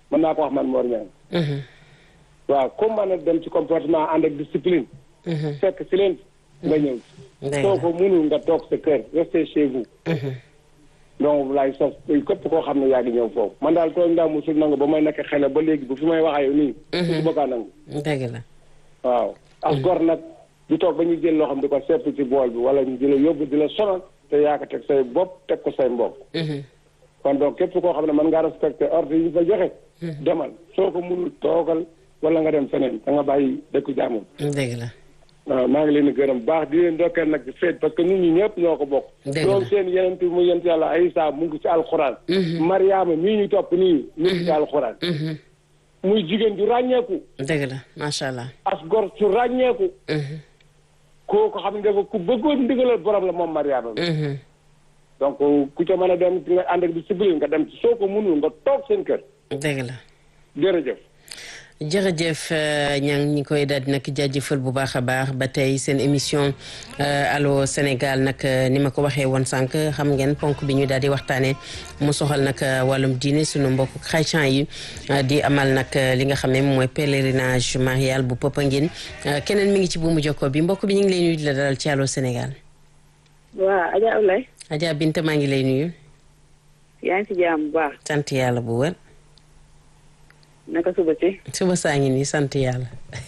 mën naa ko wax man Mor Niang waaw comme mën a dem ci comportement ànd ak discipline fekk si leen nga ñëw soo ko mënul nga toog sa kër restez chez vous donc laay sos képp koo xam ne yaa ngi ñëw foofu man daal tooñ ndaa musul nangu ba may nekk xele ba léegi bu fi may waxee yow nii su bëggaa nangu dëgg la waaw as gor nag du toog ba ñuy jël loo xam di ko sepp ci bool bi wala ñu di la yóbbu di la sonal te yaa ko teg say bopp teg ko say mbokk kon donc képp koo xam ne mën ngaa respecté ordre yi ñu fa joxe demal soo ko mënul toogal wala nga dem feneen da nga bàyyi dëkku jaamum dëgg la waaw maa ngi leen di gërëm baax di leen dokkeel nag ci feet parce que nit ñi ñëpp ñoo ko bokk Dëgg la. loolu seen yenent mu yent yàlla Isa mu ngi ci alxuraan Mariama mii ñu topp nii mu ngi ci alxuraan muy jigéen ju ràññeeku dëgg la macha allah as gor su ràññeeku kooku xam ne dafa ku bëggoon ndigalal borom la moom Mariama bi donc ku ca mën a dem nga ànd ak discipline nga dem ci soo ko mënul nga toog seen kër dëgg la jërëjëf jërëjëf ñang ñi koy daal di nag jaajëfal bu baax a baax ba tey seen émission allo Sénégal nag ni ma ko waxee woon sànq xam ngeen ponk bi ñu daal di waxtaanee mu soxal nag wàllum diine sunu mbokk chrétien yi di amal nag li nga xam ne mooy pèlerinage marial bu Popenguine keneen mi ngi ci buumu jokko bi mbokk bi ñu ngi lay nuyu di la dalal ci allo Sénégal. waaw Adja Oulaye. Adja Binta maa ngi lay nuyu. yaa ngi ci jàmm bu baax. sant yàlla bu wër. naka suba si. suba saa ngi nii sant yàlla.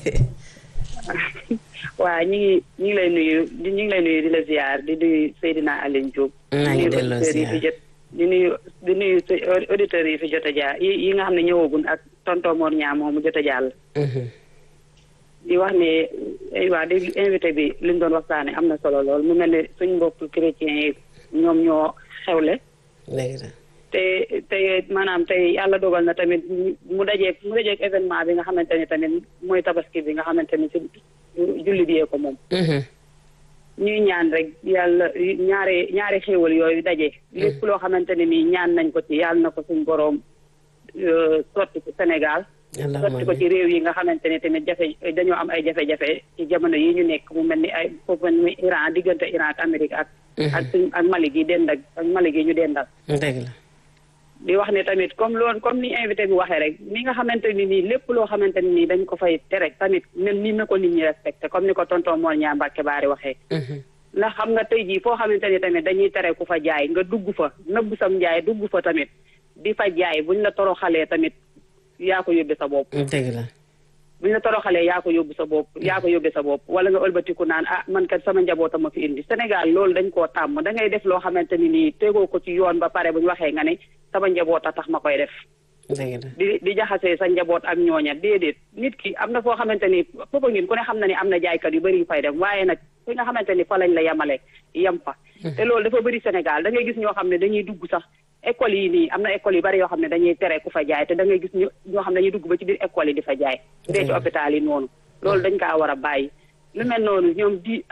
waaw ñu ngi ñu ngi lay nuyu di ñu ngi lay nuyu di la ziar di nuyu Seydina Aline Diop. maa ngi delloo di nuyu auditeurs yi fi jot di nuyu di nuyu auditeurs yi fi jot a jaar yi yi nga xam ne ñëwagun ak tonton Mor Niang moom mu jot a jàll. di wax ne waa di invité bi li ñu doon waxtaane am na solo lool mu mel ne suñ mbokk chrétiens yi ñoom ñoo xewle. dëgg la. te te maanaam tey yàlla dogal na tamit mu dajeeg mu dajeeg événement bi nga xamante ni tamit mooy tabaski bi nga xamante ni si julli bi yee ko moom. ñuy ñaan rek yàlla ñaari ñaari xéewal yooyu daje. lépp loo xamante ne nii ñaan nañ ko ci yàlla na ko suñ boroom sotti ci Sénégal. sotti ko ci réew yi nga xamante ne tamit jafe dañoo am ay jafe-jafe ci jamono yi ñu nekk mu mel ni ay foofu ni Iran diggante Iran ak Amérique ak. ak suñ ak Mali gi dend ak ak Mali gi ñu dendal. dëgg la. di wax ne tamit comme loolu comme ni invité bi waxee rek ni nga xamante ni nii lépp loo xamante ni nii dañ ko fay tere tamit même ni na ko nit ñi respecté comme ni ko tonton Mor Niang Mbacke Baari waxee. ndax xam nga tey jii foo xamante ni tamit dañuy tere ku fa jaay nga dugg fa nëbbu sam jaay dugg fa tamit di fa jaay buñ la toroxalee tamit yaa ko yóbbee sa bopp. dëgg la. buñ la toroxalee yaa ko yóbbu sa bopp yaa ko yóbbee sa bopp wala nga ëlbatiku naan ah man kat sama njaboota ma fi indi Sénégal loolu dañ koo tàmm da ngay def loo xamante ni nii tegoo ko ci yoon ba pare buñ waxee nga ne sama njaboot a tax ma koy def. dëgg la di di jaxasee sa njaboot ak ñooña déedéet nit ki am na foo xamante ni Popenguine ku ne xam na ni am na jaaykat yu bëri yu fay dem waaye nag fi nga xamante ni fa lañ la yemale yem fa. te loolu dafa bëri Sénégal da ngay gis ñoo xam ne dañuy dugg sax école yi nii am na école yu bari yoo xam ne dañuy tere ku fa jaay te da ngay gis ñoo xam ne dañuy dugg ba ci biir école yi di fa jaay. dee ci hôpital yi noonu. loolu dañ kaa war a bàyyi. lu mel noonu ñoom di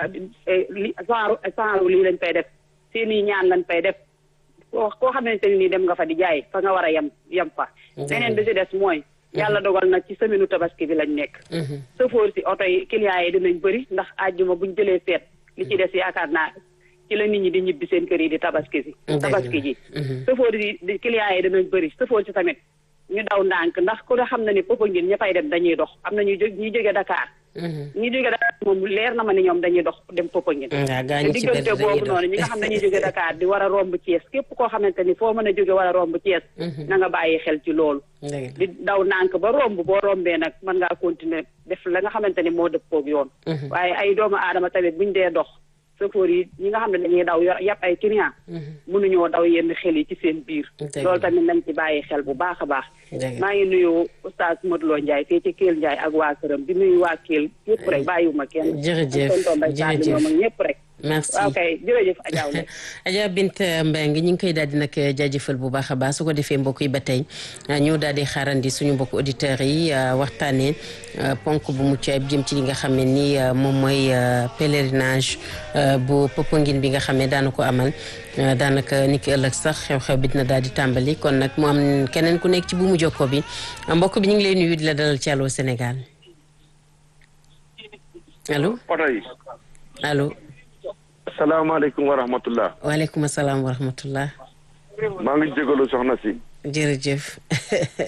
li genre genre lii lañ fay def seeni ñaan lañ fay def. koo koo xamante ne nii dem nga fa di jaay fa nga war a yem yem fa. beneen bi si des mooy. yàlla dogal na ci semaine tabaski bi lañ nekk. sëfoor si oto yi clients yi dinañ bëri ndax àjjuma buñ jëlee seet. li ci des yaakaar naa ci la nit ñi di ñibbi seen kër yi di tabaski si. tabaski ji. sëfoor yi di clients yi dinañ bëri sëfoor si tamit ñu daw ndànk ndax ku ne xam na ni Popenguine ña fay dem dañuy dox am na ñuy jóg ñuy jóge Dakar. ñi jóge Dakar moom leer na ma ne ñoom dañuy dox dem Popenguine te diggante boobu noonu ñi nga xam dañuy jóge Dakar di war a romb Thiès képp koo xamante ni foo mën a jóge war a romb Thiès na nga bàyyi xel ci loolu di daw nànk ba romb boo rombee nag mën ngaa continuer def la nga xamante ni moo dëppoog yoon waaye ay doomu aadama tamit buñ dee dox chauffeur yi ñi nga xam ne dañuy daw yàpp ay client mënuñoo daw yenn xel yi ci seen biir loolu tamit nañ ci bàyyi xel bu baax a baax maa ngi nuyu oustaz Modou Lo Ndiaye fii ci Kell Ndiaye ak waa këram di nuyu waa Kell yëpp rek bàyyiwuma kenn jërëjëf jërëjëf ñoom ak ñëpp rek merci waaw kay jërëjëf Adja Oulaye Adja Bint Mbengue ñu ngi koy daal di nag jaajëfal bu baax a baax su ko defee mbokk yi ba tey ñu daal di xaarandi suñu mbokk auditeurs yi waxtaanee ponk bu mucc ayib jëm ci li nga xam ne ni moom mooy pèlerinage bu Popenguine bi nga xam ne daana ko amal daanaka ni ki ëllëg sax xew-xew bi dina daal di tàmbali kon nag mu am keneen ku nekk ci bu mu jokko bi mbokk bi ñu ngi lay nuyu di la dalal ci Allô Sénégal allo oto yi allo asalaamaaleykum wa rahmatullah waaleykum salaam wa rahmatullah maa ngi jégalu soxna si jërëjëf